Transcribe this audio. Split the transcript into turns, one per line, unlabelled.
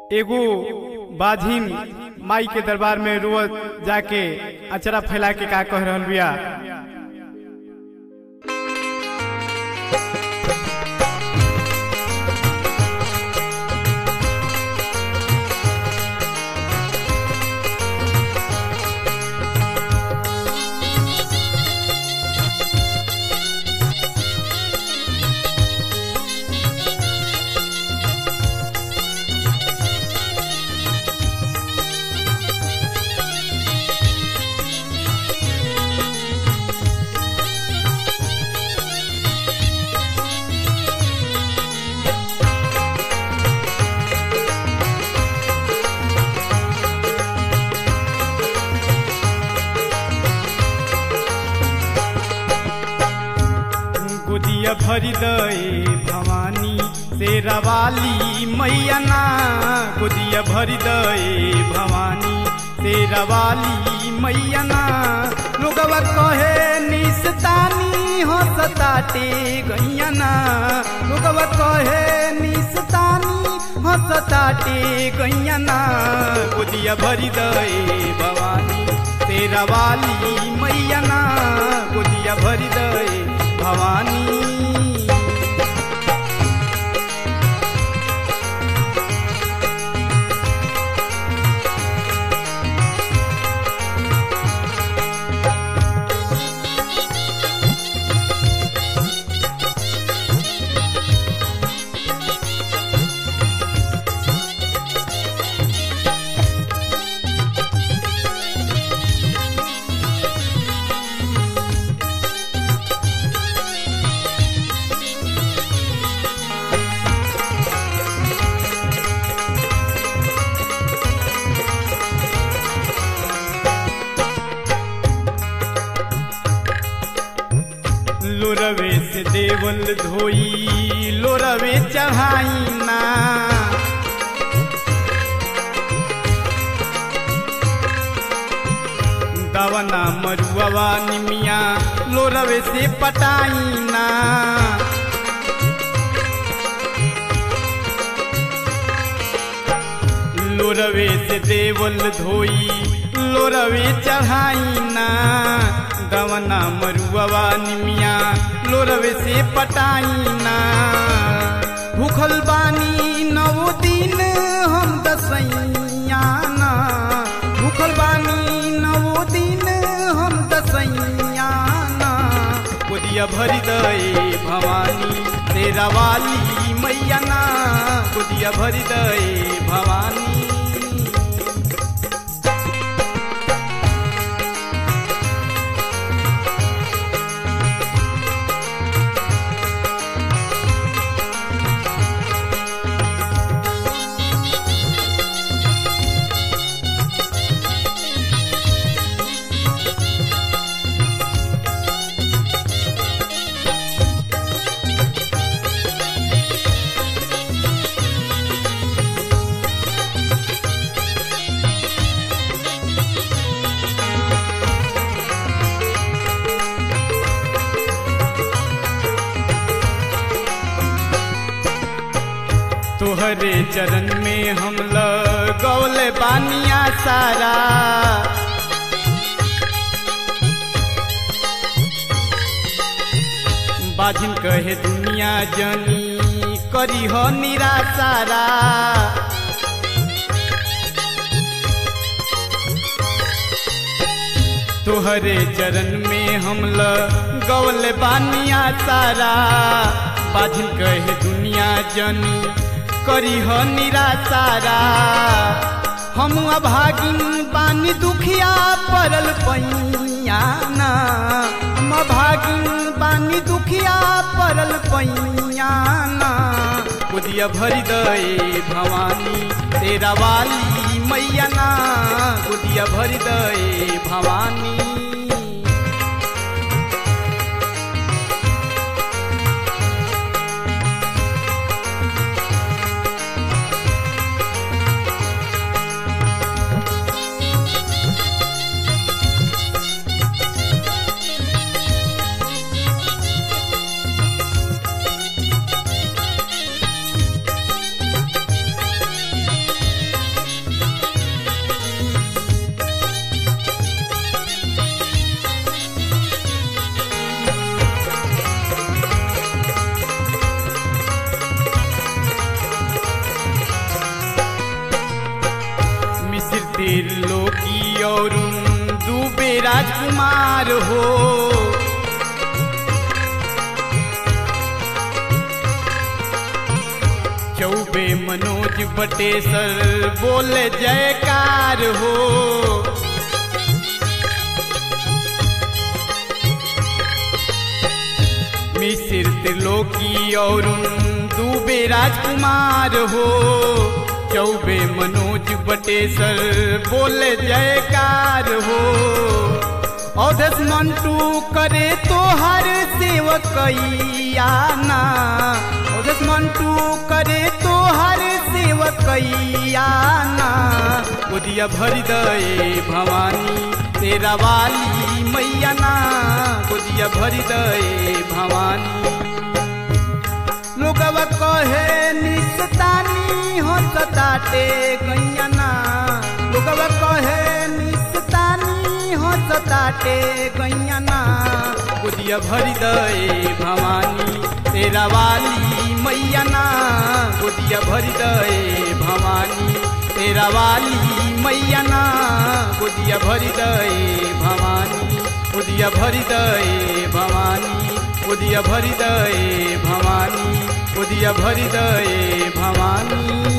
एगो बाझिन माई के दरबार में रोज जाके अचरा फैला के का कह रहल बिया गोदिया भरी दए भवानी शेरवाली मैया ना गोदिया भरी दए भवानी शेरवाली मैया ना लोगवा कहे निस्तानी हंसताटे गैया ना लोगवा कहे निस्तानी हंसताटे गैया ना गोदिया भरी दए भवानी शेरवाली मैया ना गोदिया भरी दए भवानी लोरवे से देवल धोई लोरवे चढ़ाई ना दवना मरुआ निमिया लोरवे से पटाई ना लोरवे से देवल धोई लोरवे चढ़ाई ना दवना मरुआ निमिया लोरवे से पटाई ना भूखल बानी नौ दिन हम दसैया ना भूखल बानी नौ दिन हम दसैया ना गोदिया भरी दए भवानी तेरा वाली मैया ना गोदिया भरी दए भवानी तोहरे चरण में हम लगौले बानिया सारा बाजिन कहे दुनिया जनी करी हो निराशारा तोहरे चरण में हम लगौले बानिया सारा बाजिन कहे दुनिया जनी करी हो निराशारा हम अभागिन बानी दुखिया पड़ल पैया ना हम अभागिन बानी दुखिया पड़ल पैया ना गोदिया भरी दए भवानी तेरा वाली मैया ना गोदिया भरी दए भवानी त्रिलोकी और दुबे राजकुमार हो चौबे मनोज बटेसर बोले जयकार हो मिसिर त्रिलोकी और दुबे राजकुमार हो चौबे मनोज बटेसर बोले जयकार हो औधस मंटू करे तो हर सेवकैयाना औधस मंटू करे तो हर सेवकैयाना गोदिया भरी दे भवानी तेरा वाली मैया ना गोदिया भरी दे भवानी लोगवा कहे निस्तानी हो सताटे गैया ना लोगवा कहे निस्तानी हो सताटे गैया ना गोदिया भरी दे भवानी तेरा वाली मैया ना गोदिया भरी दे भवानी तेरा वाली मैया ना गोदिया भरी दे भवानी गोदिया भरी दे भवानी गोदिया भरी दे भवानी गोदिया भरी दे भवानी